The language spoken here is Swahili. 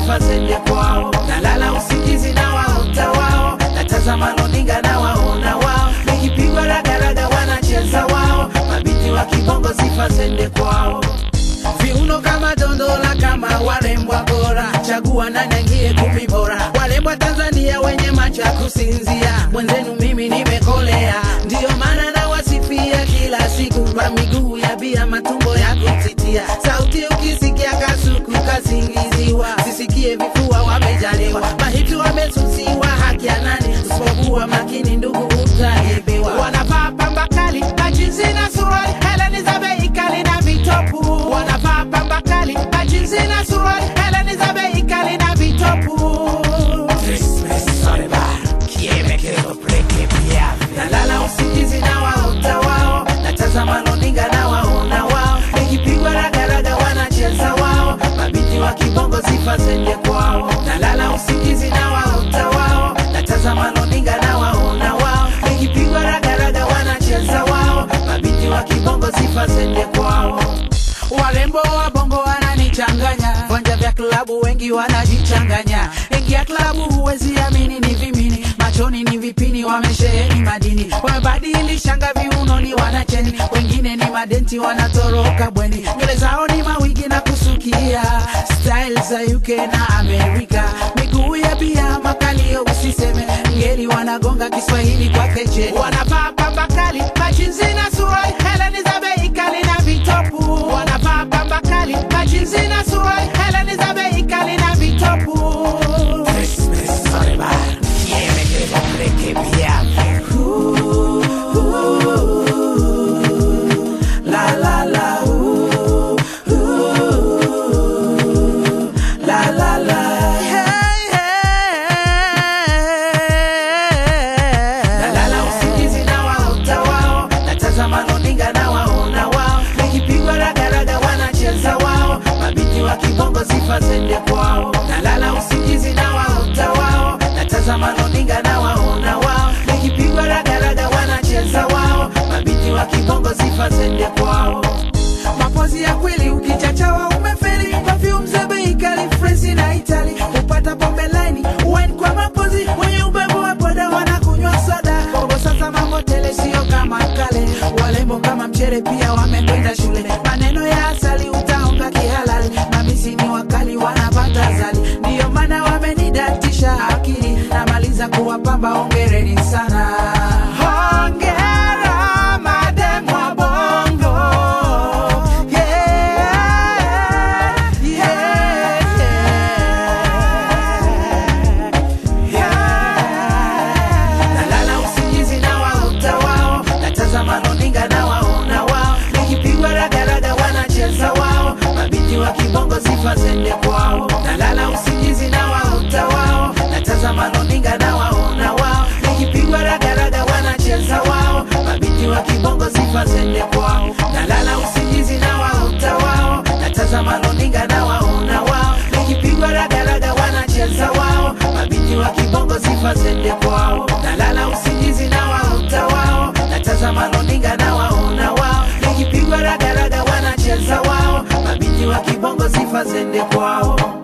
sifa zende kwao nalala usingizi na waota wao natazama runinga na waona wao nikipigwa ragaraga wanacheza wao mabinti wa kibongo sifa zende kwao viuno kama dondola kama warembwa bora chagua nani aingie kumi bora warembwa tanzania wenye macho ya kusinzia mwenzenu mimi nimekolea ndiyo maana nawasifia kila siku kwa miguu ya bia matumbo ya kutitia sauti ukisikia kasuku kasingiziwa sisikie vifua wamejaliwa mahiti wamesusiwa haki ya nani usipokuwa makini ndugu utaibiwa wanavaa pamba kali majinsi na suruali heleni za bei kali na vitopu wanavaa pamba kali majinsi na suruali heleni za bei kali na vitopu nalala usingizi na waota wao natazama runinga na waona wao nikipigwa ragaraga wanacheza wao mabinti wa kibongo sifa zende kwao nalala usingizi na waota wao natazama runinga na waona wao nikipigwa ragaraga wanacheza wao mabinti wa kibongo sifa zende kwao warembo wa bongo wananichanganya vanja vya klabu wengi wanajichanganya ingia klabu huwezi amini ni vimini machoni ni vipini wamesheheni madini wamebadilishanga viunoni wanacheni wengine ni madenti wanatoroka bweni nywele zao ni mawigi na kusukia style za uk na amerika miguu ya bia makalio usiseme ngeli wanagonga kiswahili kwa keche wanavaa pamba kali majinsi na suruali heleni za bei kali na vitopu wanavaa pamba kali majinsi na suruali heleni za bei kali na vitopu La la la ooh, ooh, la la la hey, hey. Nalala usingizi na waota wao natazama runinga na waona wao nikipigwa ragaraga wanacheza wao mabinti wa kibongo sifa zende kwao nalala usingizi na waota wao natazama runinga na waona wao nikipigwa ragaraga wanacheza wao mabinti wa kibongo sifa zende kwao mapozi ya kweli ukichachawa umefeli perfume za bei kali fresi na itali upata pombe laini wine kwa mapozi wenye ubebo wa boda wanakunywa soda bongo sasa mambo tele sio kama kale walembo kama mchere pia wamekwenda shule maneno ya asali utaonga kihalali mamisi ni wakali wanapata zali ndiyo maana wamenidatisha akili namaliza kuwapamba ongereni sana Hongera madem wa bongo yeah, yeah, yeah. Nalala usingizi na waota wao, natazama runinga na waona wao, nikipigwa ragaraga wanacheza wao, mabinti wa kibongo sifa zende kwao. Nalala usingizi na waota wao, natazama runinga na waona wao, nikipigwa ragaraga wanacheza wao, mabinti wa kibongo sifa zende kwao. Nalala usingizi na waota wao, natazama runinga na waona wao, nikipigwa ragaraga wanacheza wao, mabinti wa kibongo sifa zende kwao. Nalala usingizi na waota wao, natazama runinga na waona wao, nikipigwa ragaraga wanacheza wao, mabinti wa kibongo sifa zende kwao.